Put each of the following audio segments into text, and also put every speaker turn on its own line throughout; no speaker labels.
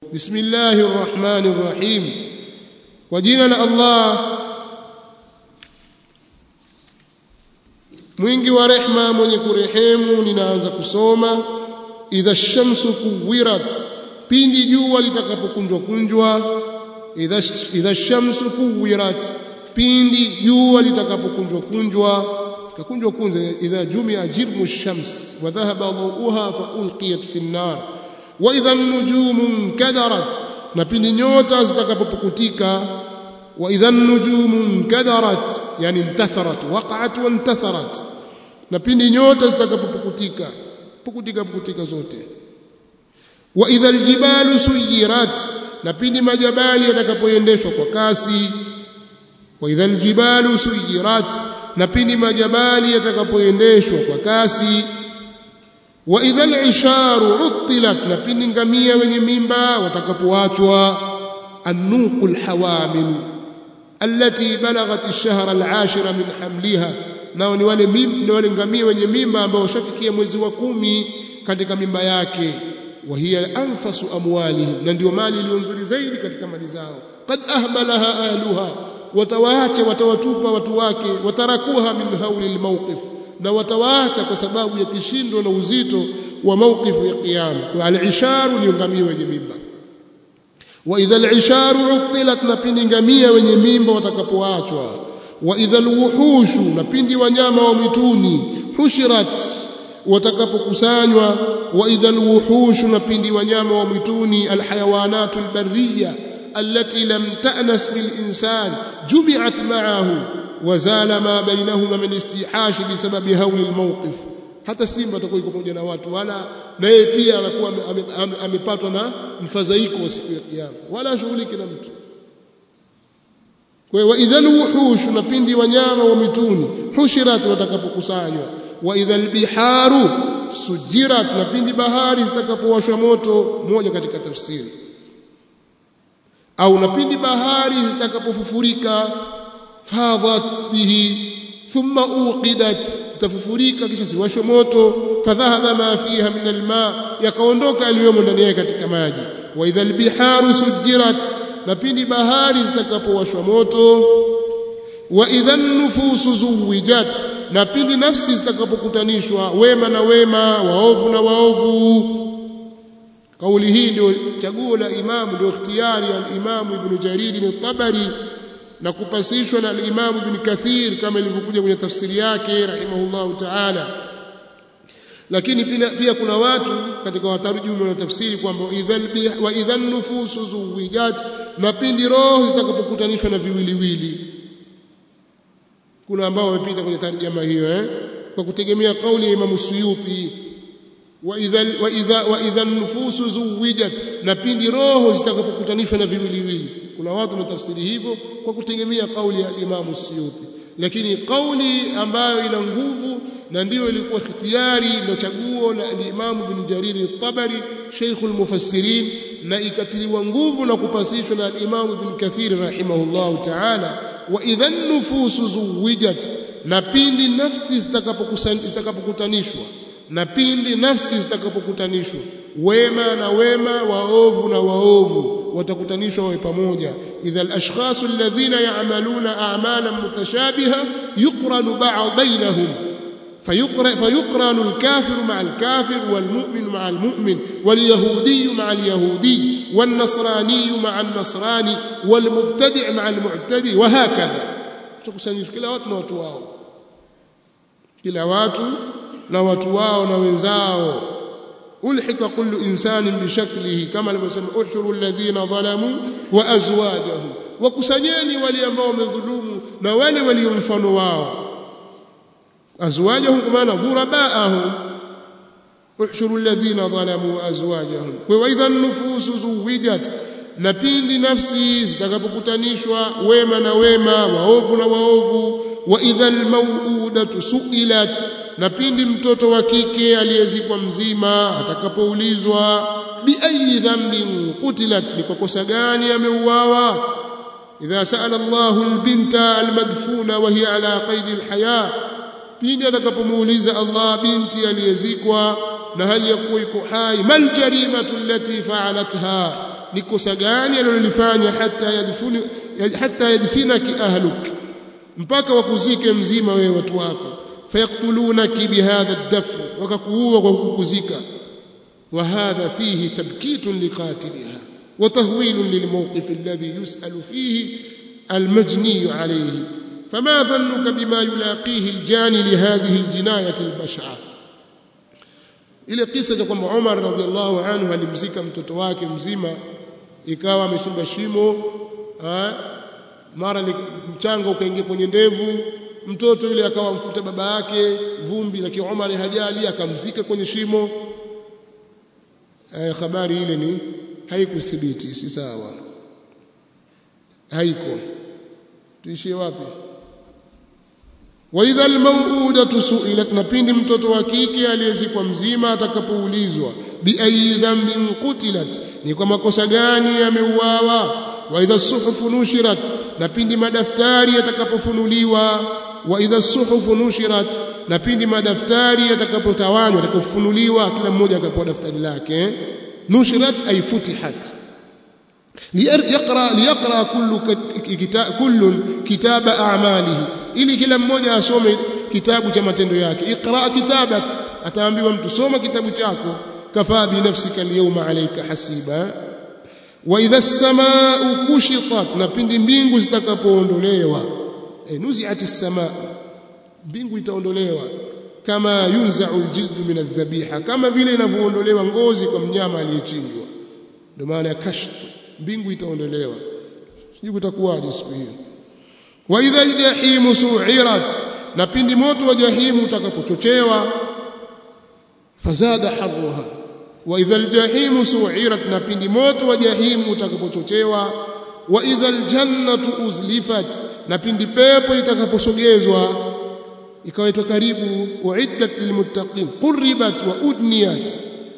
bismillahir rahmanir rahim kwa jina la Allah mwingi wa rehma mwenye kurehemu ninaanza kusoma idha shamsu kuwirat pindi jua litakapokunjwa kunjwa idha idha shamsu kuwirat pindi jua litakapokunjwa kunjwa kakunjwa kunjwa idha jumia jirmu shams wa dhahaba dawuha fa ulqiyat fi an-nar wa idha an-nujumu kadarat na pindi nyota zitakapopukutika wa idha an-nujumu kadarat yani intatharat waqa'at wa intatharat na pindi nyota zitakapopukutika pukutika pukutika zote wa idha aljibalu suyirat na pindi majabali yatakapoendeshwa kwa kasi wa idha aljibalu suyirat na pindi majabali yatakapoendeshwa kwa kasi wa idha alisharu uttilat na pindi ngamia wenye mimba watakapoachwa النوق الحوامل التي بلغت الشهر العاشر من حملها nao ni wale ni wale ngamia wenye mimba ambao washafikia mwezi wa kumi katika mimba yake wa hiya anfasu amwalihim na ndio mali iliyo nzuri zaidi katika mali zao qad ahmalaha ahluha watawaacha watawatupa watu wake watarakuha min hauli almawqif na watawaacha kwa sababu ya kishindo na uzito wa mawqifu ya kiyama kwa al-isharu ni ngamia wenye mimba wa idha al-isharu uttilat na pindi ngamia wenye mimba watakapoachwa wa idha alwuhushu na pindi wanyama wa mwituni hushirat watakapokusanywa wa idha alwuhushu na pindi wanyama wa mwituni alhayawanatu albarriya allati lam ta'nas bil insan jumi'at ma'ahu wazala ma bainahuma min istihashi bisababi hawli almawqif hata simba atakuwa yuko pamoja na watu wala na yeye pia anakuwa amepatwa na mfadhaiko wa siku ya kiyama wala shughuliki na mtu kwa wa idhal wuhush na pindi wanyama wa mituni hushirat watakapokusanywa wa idhal biharu sujirat na pindi bahari zitakapowashwa moto moja katika tafsiri au na pindi bahari zitakapofufurika fadhat bihi thumma uqidat tafufurika kisha siwashwe moto fadhahaba ma fiha min alma yakaondoka aliyomo ndani yake katika maji wa idhal biharu sujirat na pindi bahari zitakapowashwa moto wa idhan nufusu zuwijat na pindi nafsi zitakapokutanishwa wema na wema waovu na waovu kauli hii ndio chaguo la imamu ndio ikhtiyari al-imamu ibn jarir al-tabari na kupasishwa na al-imamu ibn kathir kama ilivyokuja kwenye tafsiri yake rahimahullahu ta'ala lakini pia, pia kuna watu katika watarjumu na tafsiri kwamba wa idhan nufusu zuwijat na pindi roho zitakapokutanishwa na viwiliwili kuna ambao wamepita kwenye tarjama hiyo eh kwa kutegemea kauli ya Imam Suyuti wa idha wa idha wa idha nufusu zuwijat na pindi roho zitakapokutanishwa na viwiliwili kuna watu wanatafsiri hivyo kwa kutegemea kauli ya Imam Suyuti lakini kauli ambayo ina nguvu na ndiyo ilikuwa ikhtiyari na chaguo la Imam Ibn Jarir al-Tabari Sheikh al-Mufassirin na ikatiliwa nguvu na kupasishwa na Imam Ibn Kathir rahimahullahu ta'ala wa idhan nufusu zuwijat na pindi nafsi zitakapokutanishwa na pindi nafsi zitakapokutanishwa wema na wema waovu na waovu watakutanishwa wawe pamoja idha al-ashkhas alladhina ya'maluna a'malan mutashabiha yuqranu ba'd bainahum فيقرن الكافر مع الكافر والمؤمن مع المؤمن واليهودي مع اليهودي والنصراني مع النصراني والمبتدع مع المعتدي وهكذا tukusanyisha kila watu na watu wao kila watu na watu wao na wenzao ulhika kullu insanin bishaklihi kama alivyosema ushuru alladhina zalamu wa azwajahu wakusanyeni wale ambao wamedhulumu na wale walio mfano wao أزواجهم كما ضرباءهم احشروا الذين ظلموا أزواجهم وإذا النفوس زوجت na pindi nafsi zitakapokutanishwa wema na wema waovu na waovu wa idhal mawudatu suilat na pindi mtoto wa kike aliyezikwa mzima atakapoulizwa bi ayi dhanbin qutilat ni kwa kosa gani ameuawa idha sa'ala Allahu albinta almadfuna wa hiya ala qaidi alhaya pindi atakapomuuliza Allah binti aliyezikwa na hali ya kuwa iko hai mal jarimatu allati fa'alatha ni kosa gani alilolifanya hata yadfuni hata yadfinaki ahluk mpaka wakuzike mzima wewe watu wako fayaktulunaki bihadha ad-dafn wakakuua kwa kukuzika wa hadha fihi tabkitun liqatiliha wa tahwilun lilmawqif alladhi yus'alu fihi المجني عليه فما ظنك بما يلاقيه الجاني لهذه الجناية البشعة ile kisa cha kwamba Umar radhiallahu anhu alimzika mtoto wake mzima ikawa ameshimba shimo mara mchanga ukaingia kwenye ndevu mtoto yule akawa mfuta baba yake vumbi lakini Umar hajali akamzika kwenye shimo habari ile ni haikuthibiti si sawa haiko tuishie wapi wa idha almawudatu su'ilat na pindi mtoto wa kike aliyezikwa mzima atakapoulizwa bi ayi dhanbin qutilat ni kwa makosa gani ameuawa wa idha suhufu nushirat na pindi madaftari yatakapofunuliwa wa idha suhufu nushirat na pindi madaftari yatakapotawanywa yatakapofunuliwa kila mmoja akapewa daftari lake nushirat ay futihat ليقرا ليقرا كل كل كتاب اعماله ili kila mmoja asome kitabu cha matendo yake iqra kitabak ataambiwa mtu soma kitabu chako kafaa bi nafsika alyawma alayka hasiba wa idha as-samaa'u kushitat na pindi mbingu zitakapoondolewa e, nuzi'at as-samaa mbingu itaondolewa kama yunza'u al-jildu min adh-dhabiha kama vile inavyoondolewa ngozi kwa mnyama aliyechinjwa ndio maana ya kashf mbingu itaondolewa sijui kutakuwaje siku hiyo wa idha aljahimu su'irat na pindi moto wa jahimu utakapochochewa fazada harruha wa idha aljahimu su'irat na pindi moto wa jahimu utakapochochewa wa idha aljannatu uzlifat na pindi pepo itakaposogezwa ikawaitwa karibu uiddat lilmuttaqin qurribat wa udniyat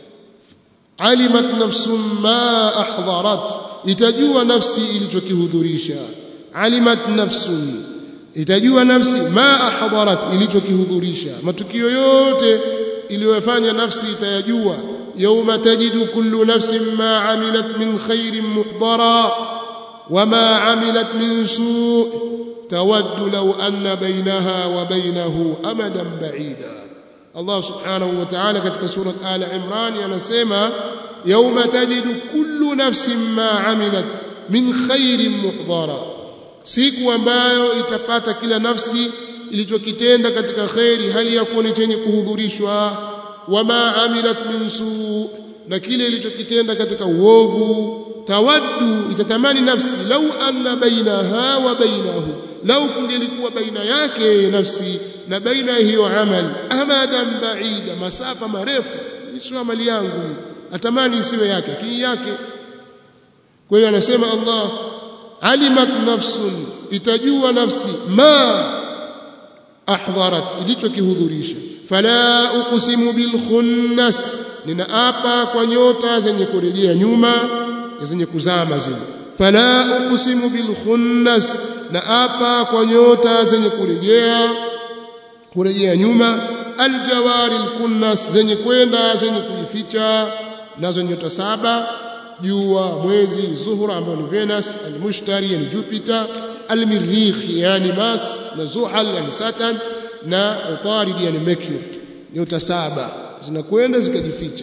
alimat nafsum ma ahdharat itajua nafsi ilichokihudhurisha alimat nafsun itajua nafsi ma ahdharat ilichokihudhurisha matukio yote iliyofanya nafsi itayajua yawma tajidu kullu nafsin ma amilat min khairin muhdara wama amilat min su' tawaddu law anna bainaha wa bainahu amadan ba'ida Allah subhanahu wa ta'ala katika sura Al Imran anasema yawma tajidu kullu nafsin ma amilat min khairin muhdara siku ambayo itapata kila nafsi ilichokitenda katika khairi hali ya kuwa ni chenye kuhudhurishwa wama amilat min su na kile ilichokitenda katika uovu tawaddu itatamani nafsi lau anna bainaha wa bainahu lau kungelikuwa baina yake nafsi na baina hiyo amal amadan baida masafa marefu sio amali yangu atamani isiwe yake lakini yake kwa hiyo anasema Allah alimat nafsun itajua nafsi ma ahdharat ilichokihudhurisha fala uqsimu bil khunnas ninaapa kwa nyota zenye kurejea nyuma zenye kuzama zile fala uqsimu bil khunnas naapa kwa nyota zenye kurejea kurejea nyuma aljawari alkunnas zenye kwenda zenye kujificha nazo nyota saba jua mwezi zuhura ambao ni Venus almushtari yani Jupiter almirikh yani Mars na Zuhal yani Saturn na Utarid yani Mercury nyota saba zinakwenda zikajificha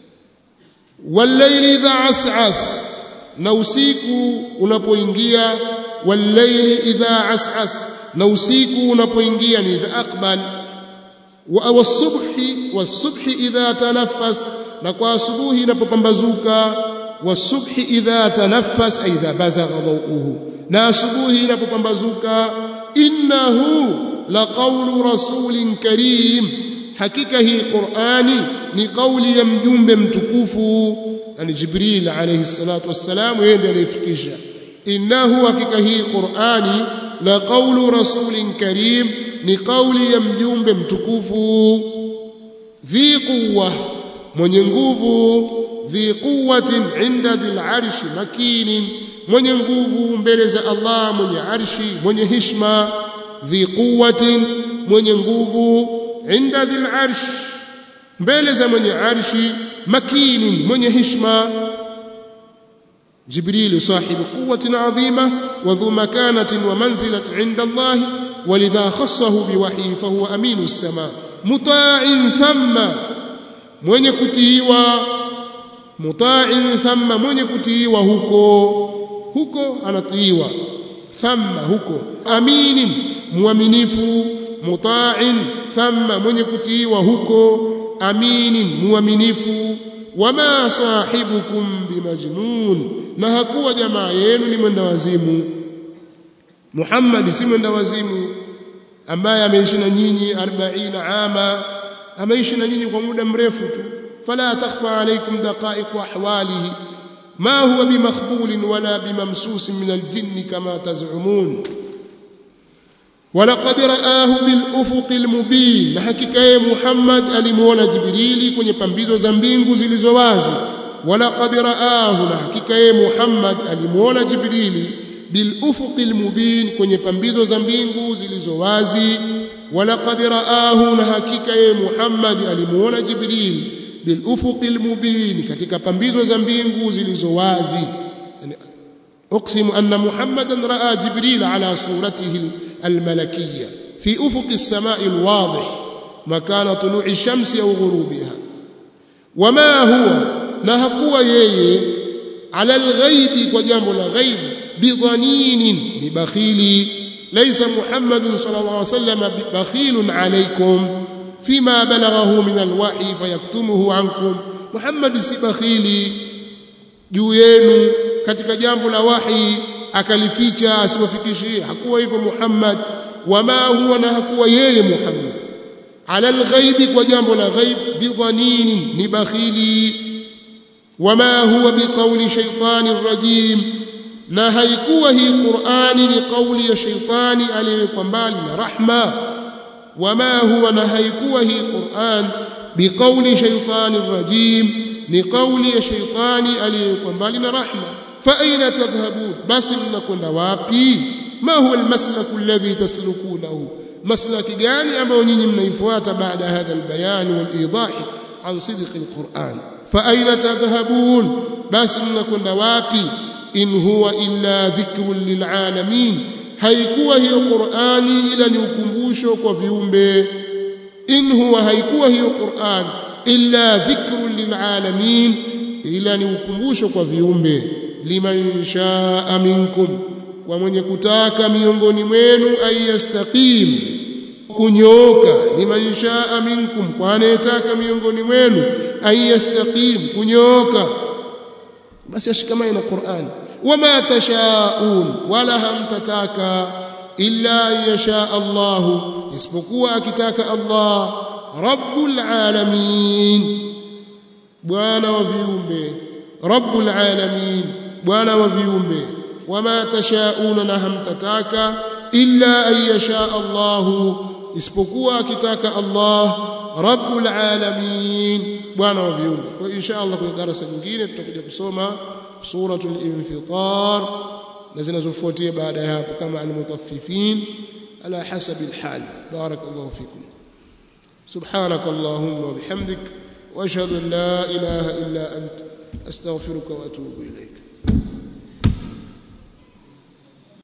wallayli idha as'as na usiku unapoingia wallayli idha as'as na usiku unapoingia ni idha aqbal wa wasubhi wasubhi idha tanaffas na kwa asubuhi inapopambazuka wasubhi idha tanaffas ay idha bazagha dawuhu na asubuhi inapopambazuka innahu laqawlu rasulin karim hakika hii qurani ni kauli ya mjumbe mtukufu yani jibril alayhi salatu wassalam yeye ndiye aliyefikisha innahu hakika hii qurani la qawlu rasulin karim ni kauli ya mjumbe mtukufu dhi quwwa mwenye nguvu dhi quwwatin inda dhil arshi makinin mwenye nguvu mbele za Allah mwenye arshi mwenye hishma dhi quwwatin mwenye nguvu inda dhil arshi mbele za mwenye arshi makinin mwenye hishma جبريل صاحب قوة عظيمة وذو مكانة ومنزلة عند الله ولذا خصه بوحيه فهو أمين السماء مطاع ثم من يكتيوا مطاع ثم من يكتيوا هكو هكو anatiiwa thamma huko aminin muaminifu muta'in thamma mwenye kutiiwa huko aminin muaminifu wama sahibukum bimajnun na hakuwa jamaa yenu ni mwenda wazimu Muhammad si mwenda wazimu ambaye ameishi na nyinyi 40 ama ameishi na nyinyi kwa muda mrefu tu fala takhfa alaykum daqa'iq ahwalihi ما هو بمخبول ولا بممسوس من الجن كما تزعمون ولقد رآه بالأفق المبين حقيقة محمد alimuona Jibrili kwenye pambizo za mbingu zilizo wazi ولقد رآه na hakika Muhammad alimuona Jibrili بالأفق المبين kwenye pambizo za mbingu zilizo wazi ولقد رآه na hakika Muhammad alimuona Jibrili بالافق المبين katika pambizo za mbingu zilizo wazi yani اقسم ان محمدا راى جبريل على صورته الملكيه في افق السماء الواضح مكان طلوع الشمس او غروبها وما هو نهكوا yeye على الغيب وجambo la ghaib بضنين ببخيل ليس محمد صلى الله عليه وسلم بخيل عليكم فيما بلغه من الوحي فيكتمه عنكم محمد si bakhili juu yenu katika jambo la wahi akalificha asiwafikishie hakuwa hivyo Muhammad wama huwa na hakuwa yeye Muhammad ala alghaibi kwa jambo la ghaib bidhaninin ni bakhili wama huwa biqauli shaytani rajim na haikuwa hii Qur'ani ni kauli ya shaytani aliyewekwa mbali na rahma وما هو نهيكوا هي قرآن بقول شيطان رجيم لقول شيطان عليكم بالنا رحمة فأين تذهبون بس لنكن وابي ما هو المسلك الذي تسلكونه مسلك جاني أما ونين من بعد هذا البيان والإيضاح عن صدق القرآن فأين تذهبون بس لنكن وابي إن هو إلا ذكر للعالمين haikuwa hiyo Qur'ani ila ni ukumbusho kwa viumbe in huwa haikuwa hiyo Qur'an illa dhikrun lilalamin ila ni ukumbusho kwa viumbe liman shaa minkum kwa mwenye kutaka miongoni mwenu ayastaqim kunyooka liman shaa minkum kwa anayetaka miongoni mwenu ayastaqim kunyooka basi ashikamane na Qur'an وما تشاءون ولا هم تتاكا إلا يشاء الله isipokuwa akitaka Allah rabbul alamin bwana wa viumbe rabbul alamin bwana wa viumbe wama tashauna na hamtataka illa an yasha Allah isipokuwa akitaka Allah rabbul alamin bwana wa viumbe kwa insha Allah kwenye darasa nyingine tutakuja kusoma suratul infitar na zinazofuatia baada ya hapo kama almutaffifin ala hasabi alhal barakallahu fikum سبحانك اللهم وبحمدك واشهد ان لا اله الا انت استغفرك واتوب اليك